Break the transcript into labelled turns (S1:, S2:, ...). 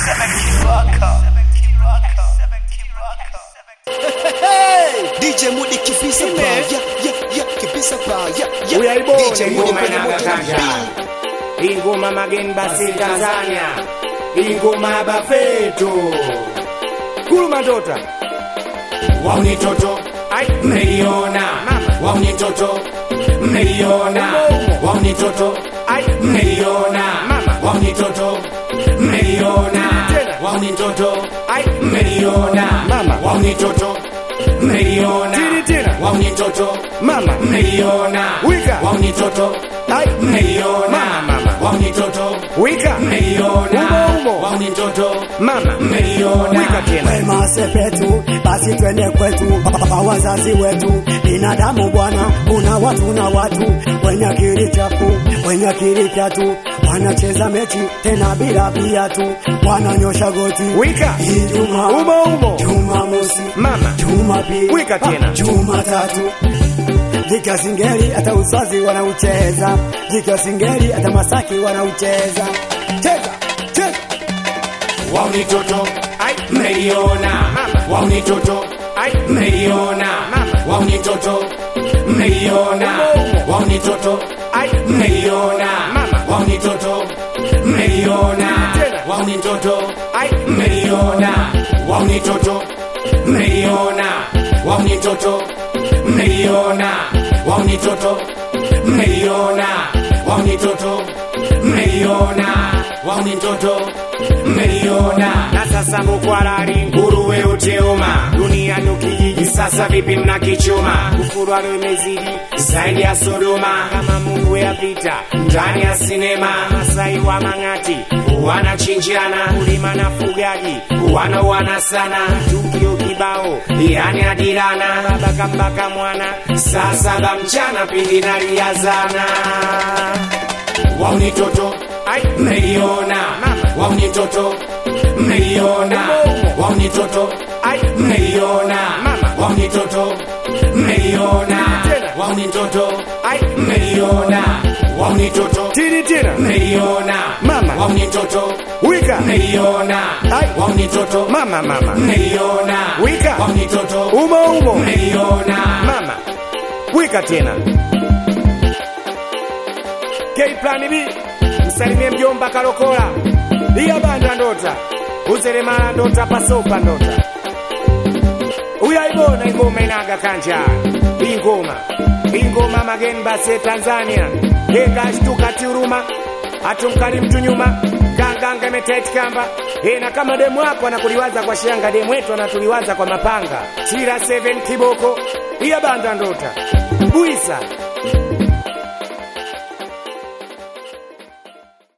S1: DJ Mudi kibisa ba ya ya ya kibisa ba ya ya
S2: Uyaibona
S1: DJ Mudi
S2: ingoma
S1: kwenye moto na
S2: inagakanja
S1: beat.
S2: ingoma mageni basi Tanzania ingoma bafeto kuluma ndota wauni toto ai mmeiona wauni toto mmeiona wauni toto ai mmeiona wauni toto mmeiona wauni toto ai mmeiona wauni toto mmeiona wauni toto mama mmeiona wauni toto ai mmeiona wauni toto wika mmeiona wauni toto mama mmeiona wika tena
S3: Wema sepetu, basi twende kwetu kwa wazazi wetu. Binadamu bwana, kuna watu na watu wenye akili chafu, wenye akili tatu, wanacheza mechi tena bila viatu, wananyosha goti
S2: Wika.
S3: Ijumaa,
S2: Umo, umo.
S3: Jumamosi,
S2: Mama.
S3: Jumapili,
S2: Wika tena.
S3: Jumatatu Jika singeli hata uzazi wanaucheza, jika singeli hata Masaki wanaucheza. Cheza, cheza.
S2: wauni toto ai mmeiona wauni toto ai mmeiona wauni toto mmeiona wauni toto ai mmeiona wauni toto mmeiona wauni toto ai mmeiona wauni toto mmeiona wauni toto mmeiona wauni toto mmeiona wauni toto mmeiona wauni toto mmeiona na sasa mukwalali nguruwe uteuma duniani ukijiji sasa vipi mnakichuma kufurwalo imezidi zaidi ya sodoma kama mungu ya vita ndani ya sinema masai wa mang'ati wanachinjana kulima na fugaji wanauana sana tukio kibao yani adirana baba kambaka mwana saa saba mchana pindi naliazana wauni toto ai mmeiona wauni toto mmeiona wauni toto ai mmeiona wauni toto mmeiona wauni toto ai mmeiona wauni toto tini tena mmeiona mama wauni toto wika mmeiona ai wauni toto mama mama mmeiona wika wauni toto umo umo mmeiona mama wika tena K plan B msalimie mjomba Kalokola iya banda ndota uzelemala ndota pasopa ndota uyaibona ingoma inaga kanja ingoma ingoma mageni base Tanzania yenga ashtuka tiuruma hatumkali mtu nyuma ganganga imetaiti kamba e, na kama demu wako anakuliwaza kwa shanga demu wetu anatuliwaza kwa mapanga chira 7 kiboko iya banda ndota buisa